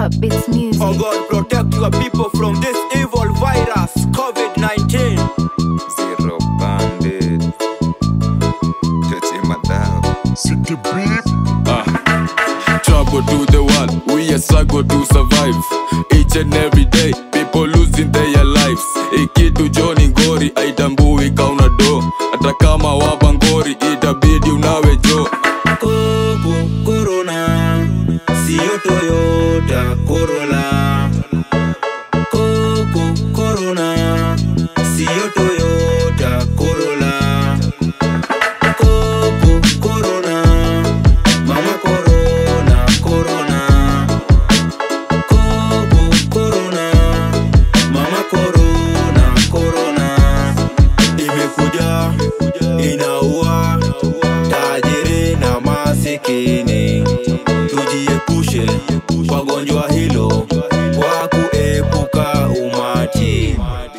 Heartbeats Music. Oh God, protect your people from this evil virus, COVID 19. Zero bandit. Chochi madao. City beat. Trouble to the world, we a struggle to survive. Each and every day, people losing their lives. Ikitu Johnny Ngori, aitambui kauna do. Hata kama wabangori, itabidi unawe jo. Koko Corona, sio Toyota Corolla. Koko Corona, sio Toyota Corolla. Koko Corona, mama Corona, Corona. Koko Corona, mama Corona, Corona. Imekuja inaua tajiri na masikini, tujiepushe kwa gonjwa hilo kwa kuepuka umati.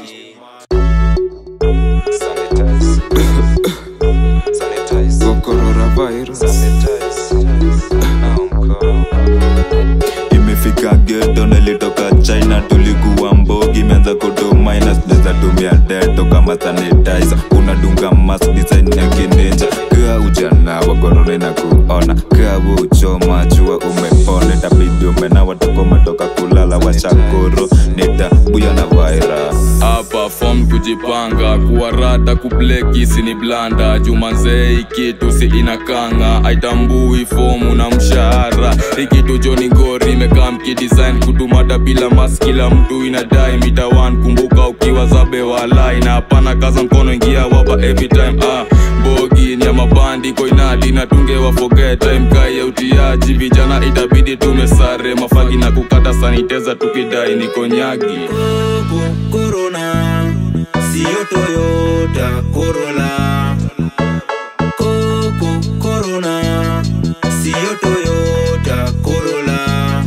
Sanitize. Sanitize. Go coronavirus. Sanitize. Now mkono. imefika geto nilitoka china tulikuwa mbogi imeanza kutu minus neza tumia deto kama sanitizer unadunga mask design ya kininja kaa ujana wa korona na kuona kaa uchoma jua umepona tabidi umenawa tuko umetoka kulala washakuru nitabuya na virus hapa fom kujipanga kuwarada kubleki sini blanda jumanzee ikitu si inakanga aitambui fomu na mshahara ikitu joni ngori imekaa mkidesign kutumada bila mas kila mtu inadai mitawan kumbuka ukiwa zabe walai na hapana kaza mkono ingia wapa every time ah, bogi ni ya mabandi koinadi na tunge wa forget time kai ya utiaji vijana itabidi tumesare mafagi na kukata saniteza tukidai ni konyagi Koko Corona, sio Toyota Corolla. Koko Corona, sio Toyota Corolla.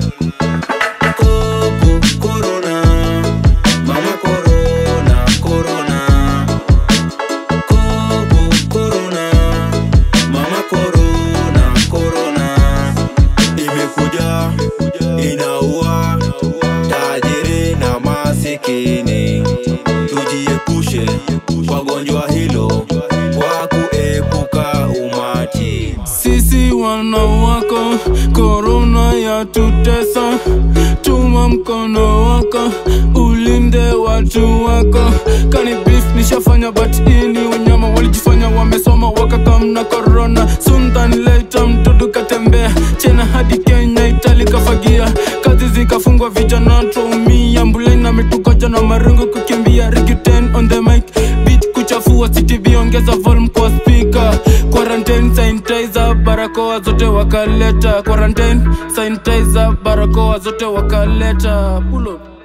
Koko Corona, mama Corona, Corona. Koko Corona, mama Corona, Corona. Imekuja inaua tajiri na masikini, tujiepushe kwa gonjwa hilo kwa kuepuka umati. sisi wana wako korona ya tutesa tuma mkono wako ulinde watu wako kani beef nishafanya but ini wanyama walijifanya wamesoma wakakamna korona suntan leta mtoto katembea chena hadi kenya itali kafagia kazi zikafungwa vijana tuumia mbuleni na mitukoja na marungu kukimbia riguten on the mic beat kuchafua ctv ongeza volume kwa speaker quarantine sanitizer barakoa zote wakaleta quarantine sanitizer barakoa zote wakaleta pull up